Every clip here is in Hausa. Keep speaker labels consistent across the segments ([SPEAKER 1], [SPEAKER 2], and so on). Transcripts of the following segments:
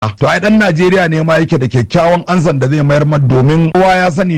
[SPEAKER 1] to ai dan Najeriya ne ma yake da kyakkyawan ansan da zai mayar mata domin kowa ya sani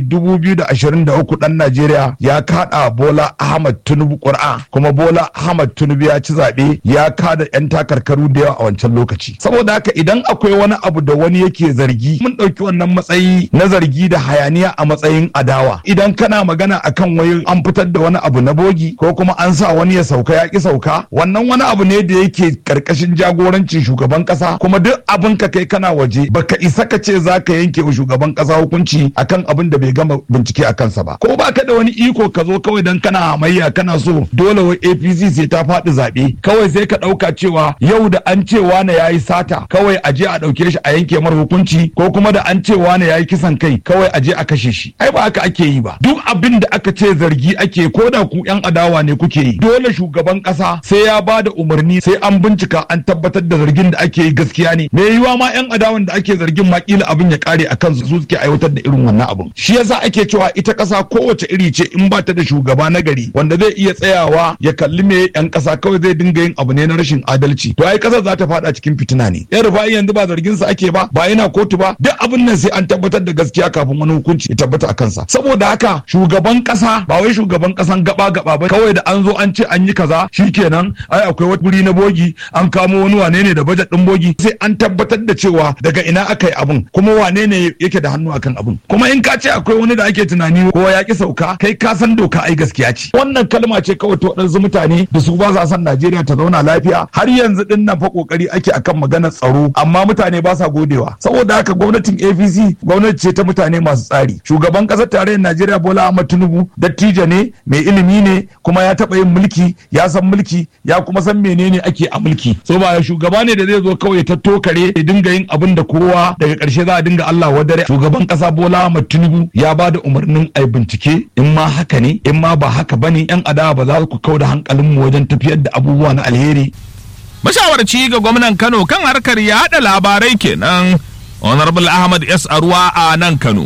[SPEAKER 1] 2023 dan Najeriya ya kada Bola Ahmad Tinubu ƙura kuma Bola Ahmad Tinubu ya ci zaɓe ya kada yan takarkaru da yawa a wancan lokaci saboda haka idan akwai wani abu da wani yake zargi mun ɗauki wannan matsayi na zargi da hayaniya a matsayin adawa idan kana magana akan wai an fitar da wani abu na bogi ko kuma an sa wani ya sauka ya ki sauka wannan wani abu ne da yake karkashin jagorancin shugaban kasa kuma duk abin ka kai kana waje baka isa ka ce za ka yanke wa shugaban kasa hukunci akan abin da bai gama bincike a kansa ba ko baka da wani iko ka zo kawai dan kana hamayya kana so dole wai APC sai ta faɗi zaɓe kawai sai ka ɗauka cewa yau da an ce wane yayi sata kawai a je a ɗauke shi a yanke mar hukunci ko kuma da an ce wane yayi kisan kai kawai a je a kashe shi ai ba haka ake yi ba duk abin da aka ce zargi ake ko da ku yan adawa ne kuke yi dole shugaban kasa sai ya ba da umarni sai an bincika an tabbatar da zargin da ake yi gaskiya ne me yiwa ma yan adawan da ake zargin ma kila abin ya kare a kansu su suke aiwatar da irin wannan abin shi yasa ake cewa ita kasa kowace iri ce in ba ta da shugaba na gari wanda zai iya tsayawa ya kalli me yan kasa kawai zai dinga yin abu ne na rashin adalci to ai kasar za ta fada cikin fitina ne yan rufa'i yanzu ba zargin sa ake ba ba yana kotu ba duk abin nan sai an tabbatar da gaskiya kafin wani hukunci ya tabbata a kansa saboda haka shugaban kasa ba wai shugaban kasan gaba gaba ba kawai da an zo an ce an yi kaza shikenan ai akwai wani guri na bogi an kamo wani wane ne da bajet din bogi sai an tabbatar da cewa daga ina aka yi abin kuma wane ne yake da hannu akan abin kuma in ka ce akwai wani da ake tunani kowa ya ki sauka kai ka san doka ai gaskiya ce wannan kalma ce kawai ta waɗansu mutane da su ba sa son Najeriya ta zauna lafiya har yanzu din nan fa kokari ake akan maganar tsaro amma mutane ba sa godewa saboda haka gwamnatin APC gwamnati ce ta mutane masu tsari shugaban ƙasar tarayyar Najeriya Bola Ahmed Tinubu dattijo ne mai ilimi ne kuma ya taɓa yin mulki ya san mulki ya kuma san menene ake a mulki so ba shugaba ne da zai zo kawai ta tokare ya dinga yin abin da kowa daga ƙarshe za a dinga Allah wadare shugaban ƙasa Bola Ahmed Tinubu ya ba da umarnin ai bincike in ma haka ne in ma ba haka bane yan adawa ba za ku kauda hankalin mu wajen tafiyar da abubuwa na alheri
[SPEAKER 2] mashawarci ga gwamnan Kano kan harkar yaɗa labarai kenan Honorable Ahmad S. Arwa a nan Kano.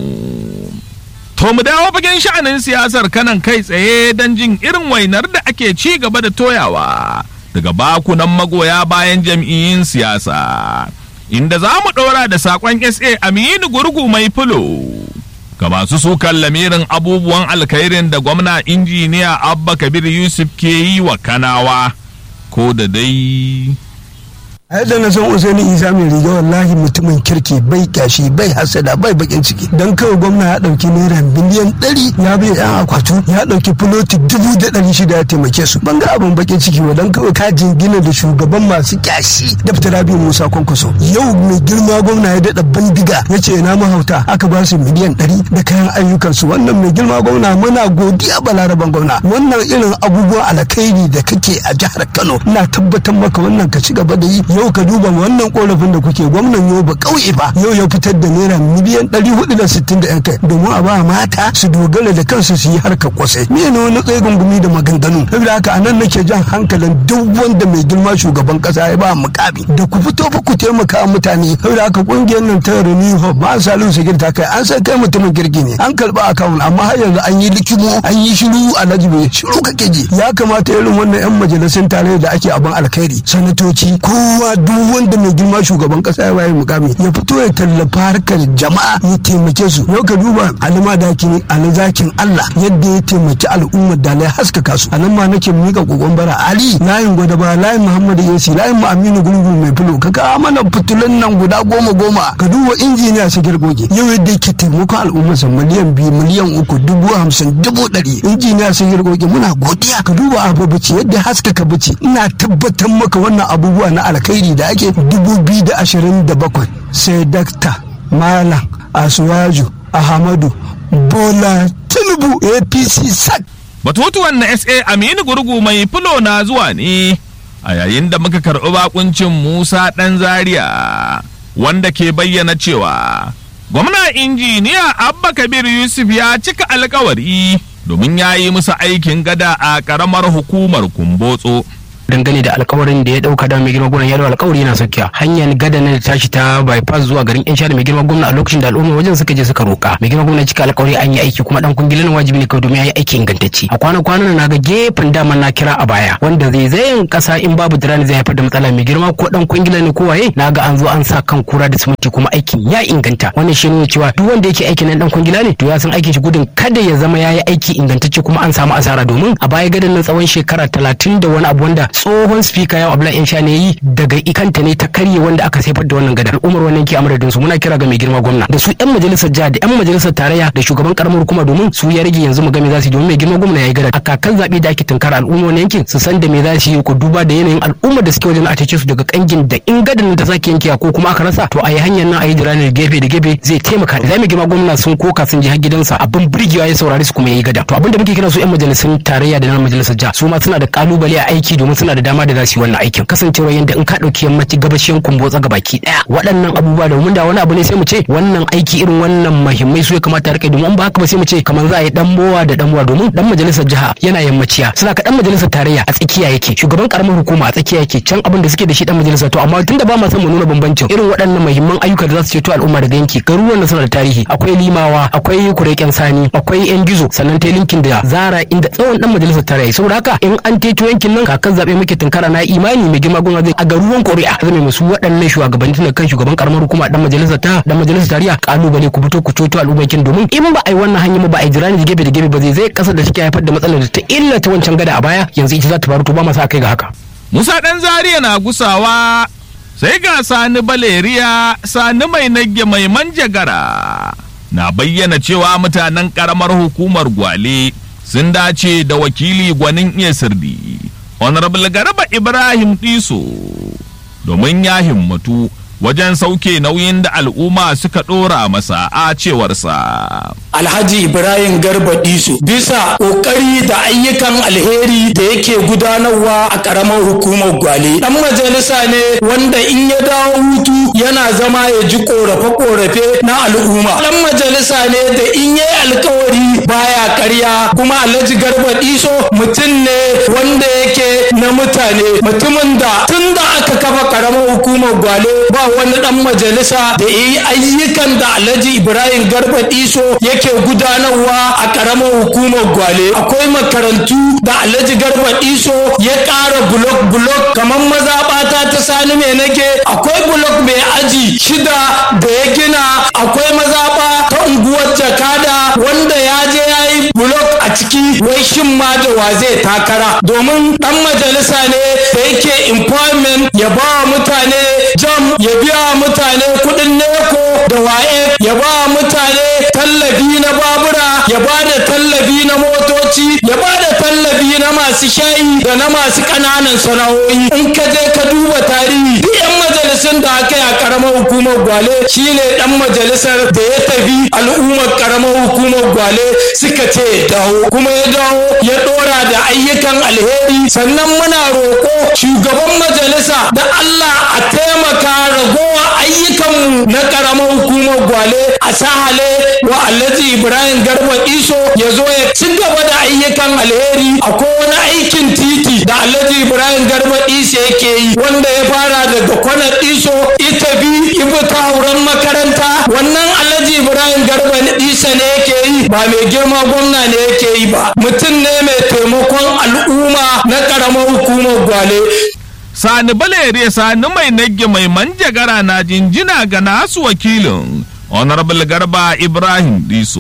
[SPEAKER 2] To mu dawo fagen sha'anin siyasar kanan kai tsaye don jin irin wainar da ake ci gaba da toyawa daga bakunan magoya bayan jam'iyyun siyasa. Inda za mu ɗora da saƙon SA Aminu Gurgu mai fulo. Ga masu sukan lamirin abubuwan alkhairin da gwamna injiniya Abba Kabir Yusuf ke yi wa kanawa. Ko da dai
[SPEAKER 3] a yadda na san usaini isa mai riga wallahi mutumin kirki bai kyashi bai hasada bai bakin ciki dan kawai gwamna ya dauki naira biliyan ɗari ya bai yan akwatu ya dauki filoti dubu da ɗari shida ya taimake su ban ga abin bakin ciki wa dan kawai ka jingina da shugaban masu kyashi daftar rabi musa kwankwaso yau mai girma gwamna ya daɗa bandiga ya ce na mahauta aka ba su miliyan ɗari da kayan ayyukansu wannan mai girma gwamna muna godiya balaraban gwamna wannan irin abubuwan alkhairi da kake a jihar kano ina tabbatar maka wannan ka ci gaba da yi yau ka duba wannan korafin da kuke gwamnan yau ba kauye ba yau ya fitar da naira miliyan ɗari hudu da sittin da yan kai domin a ba mata su dogara da kansu su yi harkar kwasai me ne wani tsaye gungumi da maganganu saboda haka anan nake jan hankalin duk wanda mai girma shugaban kasa ya ba mukami da ku fito fa ku taimaka mutane saboda haka kungiyar nan ta Renew Hope ba Salihu Sagir ta kai an san kai mutumin kirki ne an karba akawun amma har yanzu an yi likimo an yi shiru alhaji bai shiru kake ji ya kamata irin wannan yan majalisun tare da ake abin alkhairi sanatoci kowa duk wanda mai girma shugaban kasa ya bayar mukami ya fito ya tallafa harkar jama'a ya taimake su yau ka duba alima dakin alizakin Allah yadda ya taimaki al'ummar da ya haskaka su anan ma nake mika kokon bara Ali layin gwada ba layin Muhammadu Yasi layin mu Aminu Gungu mai fulo ka ka mana fitulun nan guda goma goma ka duba injiniya su girgoge yau yadda yake taimakon al'ummar sa miliyan biyu miliyan uku dubu hamsin dubu ɗari injiniya su girgoge muna godiya ka duba abu bici yadda haskaka bici ina tabbatar maka wannan abubuwa na alkhairi da ake dubu biyu da ashirin da bakwai sai dakta malam asuwaju ahmadu bola tinubu apc sac
[SPEAKER 2] Batutuwan na SA Aminu Gurgu mai fulo na zuwa ne a yayin da muka karɓi bakuncin Musa ɗan Zaria wanda ke bayyana cewa gwamna injiniya Abba Kabir Yusuf ya cika alkawari domin ya yi musu aikin gada a ƙaramar hukumar Kumbotso
[SPEAKER 4] dangane da alkawarin da ya dauka da mai girma gwamna ya da alkawari yana saukiya hanyar gada na tashi ta bypass zuwa garin yan da mai girma gwamna a lokacin da al'umma wajen suka je suka roka mai girma gwamna cika alkawari an yi aiki kuma dan kungilan wajibi ne kawai domin ya yi aiki ingantacce a kwana kwanan na ga gefen dama na kira a baya wanda zaizayen kasa in babu dirani zai haifar da matsala mai girma ko dan kungila ne ko waye na ga an zo an sa kan kura da siminti kuma aikin ya inganta wannan shi ne cewa duk wanda yake aikin nan dan kungila ne to ya san aikin shi gudun kada ya zama ya yi aiki ingantacce kuma an samu asara domin a baya gadan nan tsawon shekara talatin da wani abu wanda tsohon speaker yau abdullahi insha ne yi daga ikanta ne ta karye wanda aka saifar da wannan gadar umar wannan ke amuradin su muna kira ga mai girma gwamna da su yan majalisar jiha da yan majalisar tarayya da shugaban karamar hukuma domin su ya rage yanzu mu ga me za su yi domin mai girma gwamna ya yi gadar a kakan zaɓe da ake tunkara al'umma wani yankin su san da me za su yi ku duba da yanayin al'ummar da suke wajen a cece su daga kangin da in gadar ta sake yankewa ko kuma aka rasa to a yi hanyar nan a yi jiranar gefe da gefe zai taimaka da mai girma gwamna sun koka sun je har gidansa abin birgewa ya saurari su kuma ya yi gada to abin da muke kira su yan majalisun tarayya da na majalisar jiha su ma suna da kalubale a aiki domin suna da dama da za su yi wannan aikin kasancewa yadda in ka ɗauki yammaci gabashin kumbotsa gabaki ɗaya waɗannan abubuwa domin da wani abu ne sai mu ce wannan aiki irin wannan muhimmai su ya kamata rike domin ba haka ba sai mu ce kamar za a yi dan mowa da dan mowa domin dan majalisar jiha yana yammaciya suna ka dan majalisar tarayya a tsakiya yake shugaban karamar hukuma a tsakiya yake can abin da suke da shi dan majalisar to amma tunda ba ma son mu nuna bambancin irin waɗannan muhimman ayyuka da za su ceto al'umma daga yanki garuruwan da suna da tarihi akwai limawa akwai kureken sani akwai yan gizo sannan ta linkin da zara inda tsawon dan majalisar tarayya saboda haka in an teto yankin nan kakan zabe muke tunkara na imani mai girma gwamnati a garuruwan ƙuri'a zame musu waɗannan shugabanni tun kan shugaban karamar hukuma dan majalisar ta dan majalisar tarayya kalubale ku fito ku ceto al'ummakin domin in ba a yi wannan hanya ba a yi jirani gefe da gefe ba zai zai kasar da take haifar da matsalar da ta illata wancan gada a baya yanzu ita za ta faru to ba masa kai ga haka
[SPEAKER 2] Musa ɗan Zaria na gusawa sai ga Sani Baleriya Sani mai nage mai manjagara na bayyana cewa mutanen ƙaramar hukumar Gwale sun dace da wakili gwanin iya sirdi Honorable Garba Ibrahim Diso domin ya himmatu wajen sauke nauyin da al'umma suka ɗora masa a cewarsa.
[SPEAKER 5] Alhaji Ibrahim Garba Diso bisa ƙoƙari da ayyukan alheri da yake gudanarwa a ƙaramar hukumar Gwale. Ɗan majalisa ne wanda in ya dawo hutu yana zama ya ji ƙorafe-ƙorafe na al'umma. Ɗan majalisa ne da in ya yi alkawari baya karya kuma Alhaji Garba Diso mutum ne wanda yake na mutane mutumin da tun da aka kafa ƙaramar hukumar Gwale ba wani dan majalisa da ya yi ayyukan da alhaji ibrahim garba diso yake gudanarwa a karamar hukumar gwale akwai makarantu da alhaji garba diso ya ƙara bulok bulok kamar mazaɓata ta sani mai nake akwai bulok mai aji shida da ya gina akwai mazaɓa ta unguwar jakada wanda ya je ya yi bulok a ciki wai shin ma da wa zai takara domin dan majalisa ne da yake employment ya ba wa mutane jam ya biya mutane kudin neko da waye ya ba mutane tallafi na babura ya ba da tallafi na motoci ya ba da tallafi na masu shayi da na masu ƙananan sana'o'i in ka je ka duba tarihi duk yan majalisun da aka yi a ƙaramar hukumar gwale shine dan majalisar da ya tafi al'ummar ƙaramar hukumar gwale suka ce ya dawo kuma ya dawo ya ɗora da ayyukan alheri sannan muna roƙo shugaban majalisa da Allah a taimaka ragowa ayyukanmu na ƙaramar hukumar gwale a sahale wa alhaji ibrahim garba iso ya zo ya ci gaba da ayyukan alheri akwai wani aikin titi da alhaji ibrahim garba iso yake yi wanda ya fara daga kwanar iso ita bi ibi ta hauren makaranta wannan alhaji ibrahim garba isa ne yake yi ba mai girma gwamna ne yake yi ba mutum ne mai taimakon al'umma na ƙaramar hukumar gwale
[SPEAKER 2] Sani Balere Sani mai nage mai manjagara na jinjina ga nasu wakilin Honorable Garba Ibrahim Diso.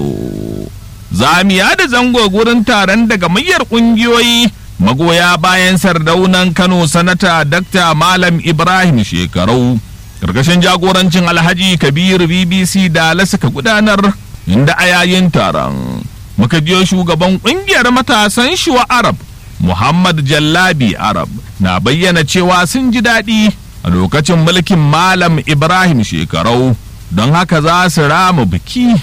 [SPEAKER 2] Zamiya da zango gurin taron daga muryar ƙungiyoyi magoya bayan sardaunan Kano sanata Dr. Malam Ibrahim Shekarau. Karkashin jagorancin Alhaji Kabiru BBC da suka gudanar inda a yayin taron muka jiyo shugaban ƙungiyar matasan Shuwa Arab Muhammad Jallabi Arab na bayyana cewa sun ji daɗi a lokacin mulkin Malam Ibrahim shekarau don haka za su rama biki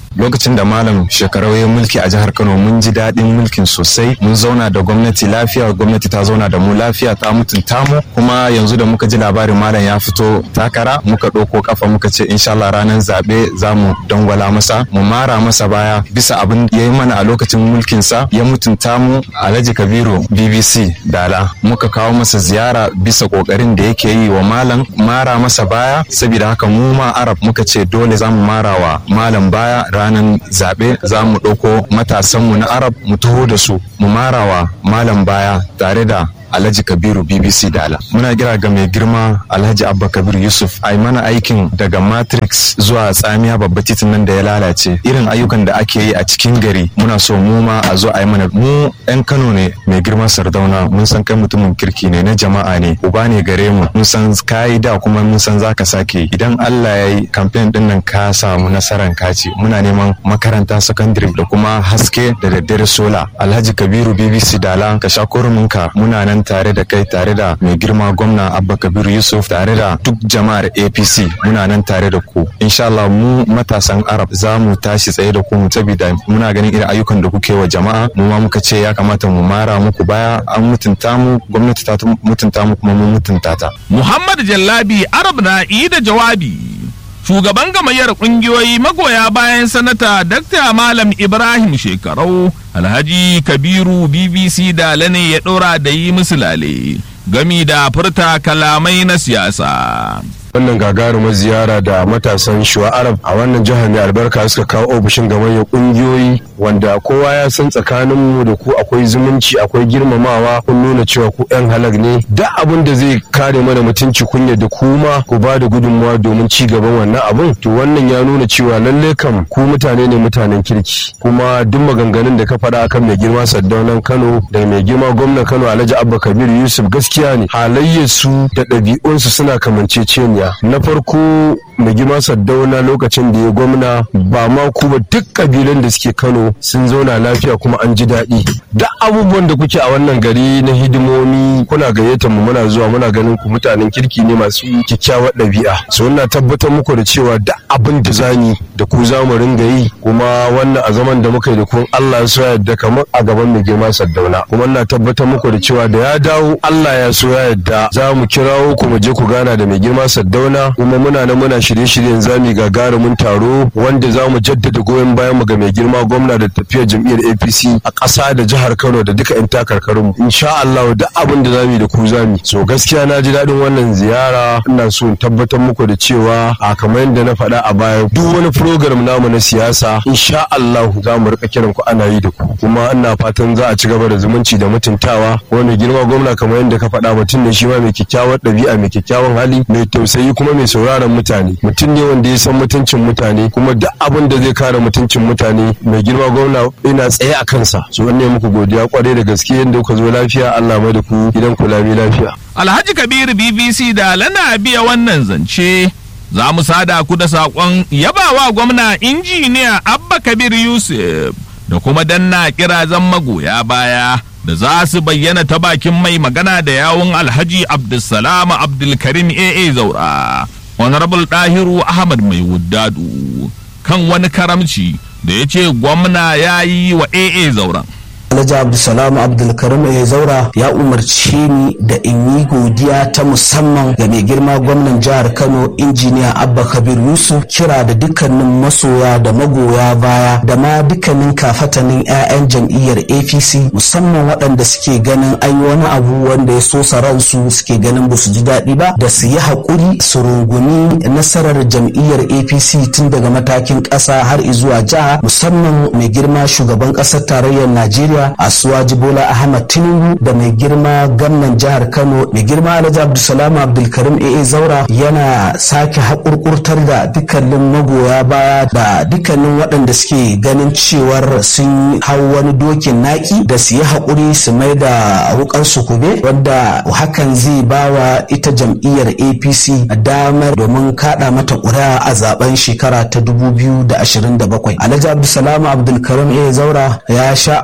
[SPEAKER 6] lokacin da malam shekarau ya mulki a jihar kano mun ji daɗin mulkin sosai mun zauna da gwamnati lafiya gwamnati ta zauna da mu lafiya ta mutunta mu kuma yanzu da muka ji labarin malam ya fito takara muka ɗauko kafa muka ce insha Allah ranar zaɓe za mu dangwala masa mu mara masa baya bisa abin ya yi mana a lokacin mulkinsa ya mutunta mu alhaji kabiru bbc dala muka kawo masa ziyara bisa ƙoƙarin da yake yi wa malam mara masa baya saboda haka mu ma arab muka ce dole za mu mara wa malam baya ranar zaɓe za mu ɗauko matasanmu na arab mu taho da su mu mara wa malam baya tare da Alhaji Kabiru BBC Dala. Muna kira ga mai girma Alhaji Abba Kabir Yusuf a mana aikin daga Matrix zuwa tsamiya babba titin nan da ya lalace. Irin ayyukan da ake yi a cikin gari muna so mu ma a zo a yi mana mu 'yan Kano ne mai girma Sardauna mun san kai mutumin kirki ne na jama'a ne uba ne gare mu mun san kayi da kuma mun san zaka sake idan Allah ya yi kamfen din nan ka samu nasaran kaci muna neman makaranta secondary da kuma haske da daddare sola Alhaji Kabiru BBC Dala ka sha ka muna nan tare da kai tare da mai girma gwamna abba kabir yusuf tare da duk jama'ar apc muna nan tare da ku insha Allah mu matasan arab za mu tashi tsaye da ku mu saboda muna ganin irin ayyukan da kuke wa jama'a mu ma muka ce ya kamata mu mara muku baya an mutunta mu gwamnati ta mutunta mu kuma mun mutunta ta
[SPEAKER 2] muhammad jallabi arab na da jawabi shugaban gamayyar kungiyoyi magoya bayan sanata Dr. Malam Ibrahim Shekarau Alhaji Kabiru BBC Dala ne ya ɗora da yi musu lale gami da furta kalamai na siyasa.
[SPEAKER 7] wannan gagarumar ziyara da matasan shuwa arab a wannan jihar mai albarka suka kawo ofishin gamayyar kungiyoyi wanda kowa ya san tsakaninmu da ku akwai zumunci akwai girmamawa kun nuna cewa ku yan halak ne duk abin da zai kare mana mutunci kunya da kuma ku ba da gudunmawa domin ci gaban wannan abun to wannan ya nuna cewa lalle kam ku mutane ne mutanen kirki kuma duk maganganun da ka faɗa akan mai girma saddaunan kano da mai girma gwamnan kano alhaji abba kabir yusuf gaskiya ne halayyarsu da ɗabi'unsu suna kamanceceniya na farko mai girma saddauna lokacin da ya gwamna ba ma ku ba duk kabilan da suke kano sun zauna lafiya kuma an ji daɗi duk abubuwan da kuke a wannan gari na hidimomi kuna gayyatar mu muna zuwa muna ganin ku mutanen kirki ne masu kyakkyawar ɗabi'a so ina tabbatar muku da cewa duk abin da zani da ku za mu ringa yi kuma wannan a zaman da muka yi da kun Allah ya so yadda kamar a gaban mai girma saddauna kuma ina tabbatar muku da cewa da ya dawo Allah ya so ya yadda za mu kirawo ku mu je ku gana da mai girma saddauna kuma muna nan muna shirye-shiryen zami gagarumin taro wanda za mu jaddada goyon bayan mu ga mai girma gwamna da tafiyar jam'iyyar APC a ƙasa da jihar Kano da duka 'yan takarkarin mu insha Allah da abin da zamu yi da ku zamu so gaskiya na ji daɗin wannan ziyara ina so in tabbatar muku da cewa a kamar yadda na faɗa a baya duk wani program namu na siyasa insha Allah za mu rika kiran ku ana yi da ku kuma ina fatan za a ci gaba da zumunci da mutuntawa wani girma gwamna kamar yadda ka faɗa mutum ne shi ma mai kyakkyawar ɗabi'a mai kyakkyawan hali mai tausayi kuma mai sauraron mutane mutum ne wanda ya san mutuncin mutane kuma duk abin da zai kare mutuncin mutane mai girma gwamna ina tsaye a kansa so ne muku godiya kwarai da gaske yadda kuka zo lafiya Allah mai da ku gidan ku lami lafiya
[SPEAKER 2] Alhaji Kabiru BBC da lana biya wannan zance za mu sada ku da saƙon yabawa gwamna injiniya Abba Kabir Yusuf da kuma danna kirazan magoya baya da za su bayyana ta bakin mai magana da yawun Alhaji Abdulsalam Abdulkarim AA Zaura. honorable ɗahiru ahmad mai wuddadu kan wani karamci da ya ce gwamna ya yi wa aa zauren
[SPEAKER 8] Alhaji Abdulsalam Abdulkarim ya zaura ya umarci ni da in yi godiya ta musamman ga mai girma gwamnan jihar Kano injiniya Abba Kabir Yusuf kira da dukkanin masoya da magoya baya da ma dukkanin kafatanin 'ya'yan jam'iyyar APC musamman waɗanda suke ganin an yi wani abu wanda ya sosa ransu suke ganin ba su ji daɗi ba da su yi haƙuri su rungumi nasarar jam'iyyar APC tun daga matakin ƙasa har zuwa jiha musamman mai girma shugaban ƙasar tarayyar Najeriya Asuwaji Bola Ahmad Tinubu da mai girma gwamnan jihar Kano mai girma Alhaji Abdulsalam Abdulkarim AA Zaura yana sake haƙurƙurtar da dukkanin magoya baya da dukkanin waɗanda suke ganin cewar sun hau wani dokin naki da su yi haƙuri su mai da wukar su kube wanda hakan zai bawa ita jam'iyyar APC damar domin kaɗa mata ƙuri'a a zaben shekara ta 2027. Alhaji Abdulsalam Abdulkarim AA Zaura ya sha alwashi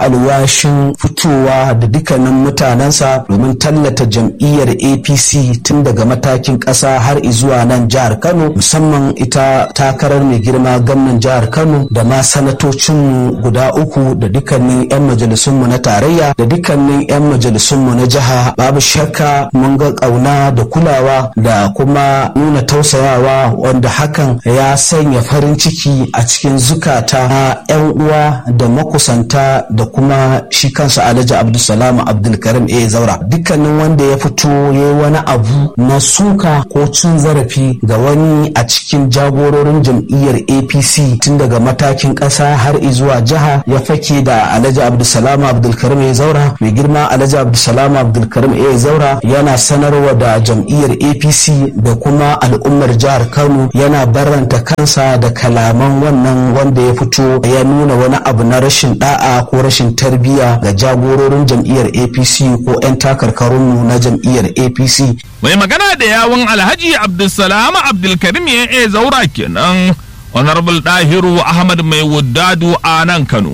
[SPEAKER 8] rashin fitowa da dukkanin mutanensa domin tallata jam'iyyar apc tun daga matakin ƙasa har izuwa nan jihar kano musamman ita takarar mai girma gwamnan jihar kano da ma sanatocinmu guda uku da dukkanin 'yan majalisunmu na tarayya da dukkanin 'yan majalisunmu na jiha babu shakka mun ga ƙauna da kulawa da kuma nuna tausayawa wanda hakan ya sanya farin ciki a cikin zukata na 'yan uwa da makusanta da kuma shi kansa alhaji abdulsalam abdulkarim a zaura dukkanin wanda ya fito ya yi wani abu na suka ko cin zarafi ga wani a cikin jagororin jam'iyyar apc tun daga matakin ƙasa har izuwa jiha ya fake da alhaji abdulsalam abdulkarim a zaura mai girma alhaji abdulsalam abdulkarim a zaura yana sanarwa da jam'iyyar apc da kuma al'ummar jihar kano yana barranta kansa da kalaman wannan wanda ya fito ya nuna wani abu na rashin da'a ko rashin tarbiyya ga jagororin jam'iyyar apc ko 'yan takarkarunmu na jam'iyyar apc
[SPEAKER 2] mai magana da yawun alhaji abdulsalam abdulkarim ya e zaura kenan honorable dahiru ahmad mai wuddadu a nan kano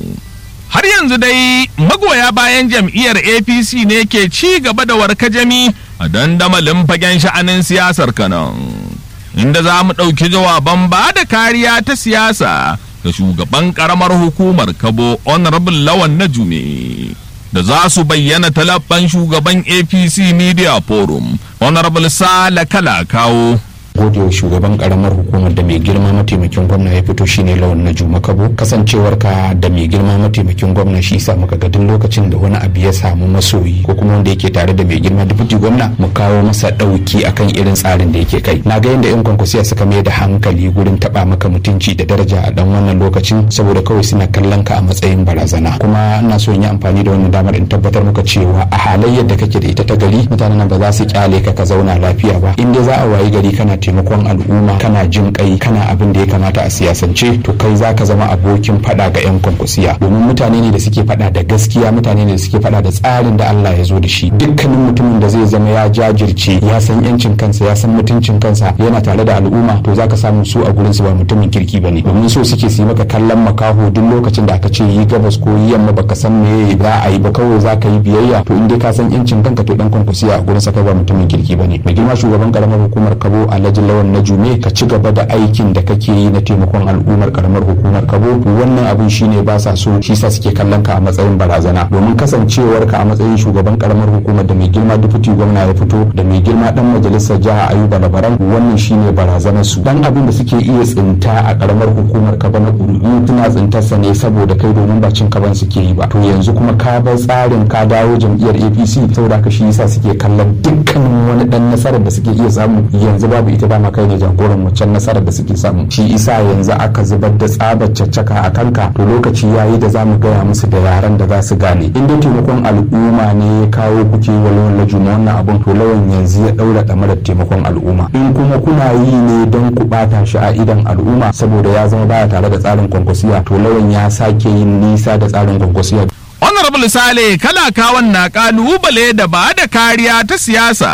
[SPEAKER 2] har yanzu dai magoya bayan jam'iyyar apc ne ke ci gaba da warkajami a dandamalin fagen sha'anin siyasar kanan inda za mu ɗauki jawaban ba da kariya ta siyasa ga shugaban ƙaramar hukumar kabo honorable lawan na jume da za su bayyana talabban shugaban apc media forum honorable sala kala kawo
[SPEAKER 9] godewa shugaban karamar hukumar da mai girma mataimakin gwamna ya fito shine lawan na juma kabo kasancewar ka da mai girma mataimakin gwamna shi sa muka ga duk lokacin da wani abu ya samu masoyi ko kuma wanda yake tare da mai girma deputy gwamna mu kawo masa dauki akan irin tsarin da yake kai na ga yadda yan kwankwasiya suka mai da hankali gurin taba maka mutunci da daraja a dan wannan lokacin saboda kawai suna kallon ka a matsayin barazana kuma ina so in yi amfani da wannan damar in tabbatar muka cewa a halayyar da kake da ita ta gari mutanen nan ba za su kyale ka ka zauna lafiya ba in dai za a wayi gari kana taimakon al'umma kana jin kai kana abin da ya kamata a siyasance to kai za ka zama abokin fada ga 'yan kwankwasiya domin mutane ne da suke fada da gaskiya mutane ne da suke fada da tsarin da Allah ya zo da shi dukkanin mutumin da zai zama ya jajirce ya san yancin kansa ya san mutuncin kansa yana tare da al'umma to za ka samu su a gurin su ba mutumin kirki bane domin so suke su yi maka kallon makaho duk lokacin da aka ce yi gabas ko yi yamma baka san me za a yi ba kawai za ka yi biyayya to in dai ka san yancin kanka to dan kwankwasiya a gurin sa kai ba mutumin kirki bane mai girma shugaban karamar hukumar kabo alhaji lawan na jume ka ci gaba da aikin da kake yi na taimakon al'ummar karamar hukumar kabo wannan abin shine ba sa so shi sa suke kallon ka a matsayin barazana domin kasancewar ka a matsayin shugaban karamar hukumar da mai girma dufuti gwamna ya fito da mai girma dan majalisar jiha ayuba labaran wannan shine barazanar su dan abin da suke iya tsinta a karamar hukumar kaba na ƙuri'u tuna tsintarsa ne saboda kai domin ba cin kaban suke yi ba to yanzu kuma ka bar tsarin ka dawo jam'iyyar apc saboda ka shi yasa suke kallon dukkanin wani dan nasarar da suke iya samu yanzu babu ita dama kai ne jagoran wancan nasarar da suke samu shi isa yanzu aka zubar da tsabar caccaka a kanka to lokaci yayi da zamu gaya musu da yaran da za su gane in dai taimakon al'umma ne ya kawo kuke walwalar juma wannan abun to lawan yanzu ya daura damarar taimakon al'umma in kuma kuna yi ne don ku bata shi a idan al'umma saboda ya zama baya tare da tsarin kwankwasiya to lawan ya sake yin nisa da tsarin kwankwasiya
[SPEAKER 2] honorable sale kalakawan na kalubale da ba da kariya ta siyasa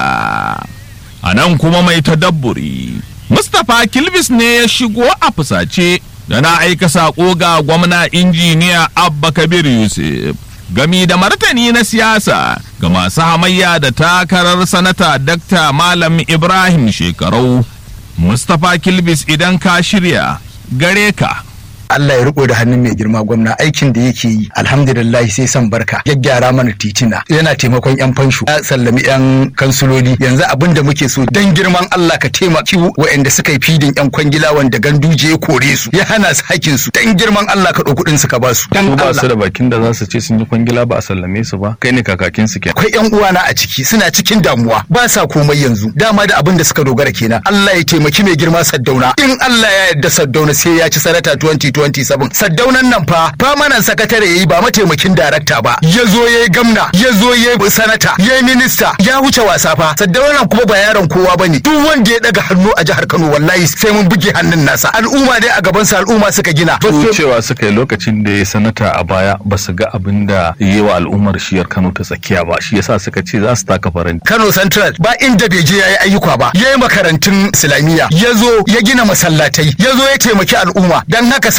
[SPEAKER 2] a nan kuma mai tadabburi mustapha kilbis ne ya shigo a fusace da na aika saƙo ga gwamna injiniya abba kabir yusuf gami da martani na siyasa ga masu hamayya da takarar sanata dakta malam ibrahim shekarau mustapha kilbis idan ka shirya gare ka
[SPEAKER 10] Allah ya riko da hannun mai girma gwamna aikin da yake yi alhamdulillah sai san barka gyaggyara mana titina yana taimakon yan fansho ya sallami yan kansuloli yanzu abin da muke so dan girman Allah ka taimaki waɗanda suka yi fidin yan kwangila wanda ganduje ya kore su ya hana su hakkin su dan girman Allah ka ɗau kuɗin su ka ba su dan
[SPEAKER 11] ba su
[SPEAKER 10] Allah
[SPEAKER 11] da bakin da za su ce sun yi kwangila ba a sallame su ba kai ne kakakin su kenan
[SPEAKER 10] akwai yan uwana a ciki suna cikin damuwa ba sa komai yanzu dama da abin da suka dogara kenan Allah ya taimaki mai girma Saddauna in Allah ya yarda Saddauna sai ya ci sanata 2027 Saddaunan nan fa famanan sakatare yayi ba mataimakin darakta ba ya zo yayi gamna ya zo yayi sanata yayi minista ya wuce wasa fa Saddaunan kuma ba yaron kowa bane duk wanda ya daga hannu a jihar Kano wallahi sai mun buge hannun nasa al'umma dai a gaban sa al'umma suka gina
[SPEAKER 11] su cewa suka yi lokacin da ya sanata a baya ba su ga abin da ya yi wa al'ummar shiyar Kano ta tsakiya ba shi yasa suka ce za su taka faranti
[SPEAKER 10] Kano Central ba inda bai je yayi ayyuka ba yayi makarantun Islamiyya ya zo ya gina masallatai ya zo ya taimaki al'umma dan haka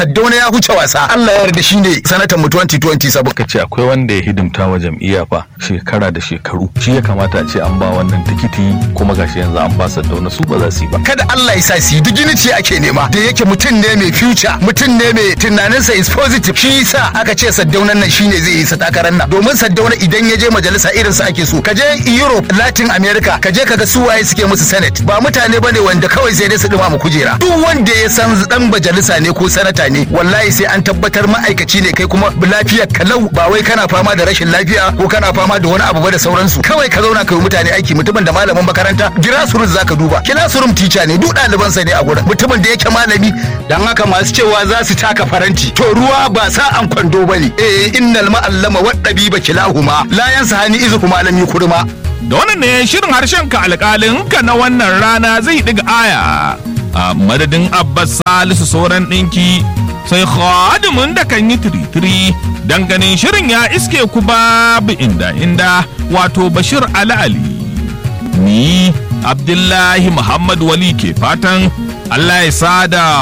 [SPEAKER 10] Saddauna ya huce wasa Allah ya yarda shine sanatan mu 2027
[SPEAKER 11] ka ce akwai wanda ya hidimta wa jam'iyya fa shekara da shekaru shi ya kamata a ce an ba wannan tikiti kuma gashi yanzu an ba Saddauna su ba za su yi ba
[SPEAKER 10] kada Allah ya sa su yi dignity ake nema da yake mutum ne mai future mutum ne mai tunaninsa is positive shi yasa aka ce Saddaunan nan shine zai yi sa takarar nan domin Saddauna idan ya je majalisa irin sa ake so ka je Europe Latin America ka je kaga su waye suke musu senate ba mutane bane wanda kawai sai dai su dima mu kujera duk wanda ya san dan majalisa ne ko sanata ne wallahi sai an tabbatar ma'aikaci ne kai kuma lafiyar kalau ba wai kana fama da rashin lafiya ko kana fama da wani abu ba da sauransu kawai ka zauna kai mutane aiki mutumin da malamin makaranta grassroots zaka duba classroom teacher ne duk ɗalibansa ne a gurin mutumin da yake malami dan haka masu cewa za su taka faranti to ruwa ba sa an kwando bane eh innal ma'allama wad dabiba kilahuma la yansa hani izu kuma alami kurma
[SPEAKER 2] da wannan ne shirin harshen ka alƙalin ka na wannan rana zai ɗiga aya a madadin abbas salisu sauran ɗinki sai khadimin da kan yi tiritiri dan ganin shirin ya iske ku babu inda inda wato bashir ali ali ni abdullahi muhammad wali ke fatan allah ya sada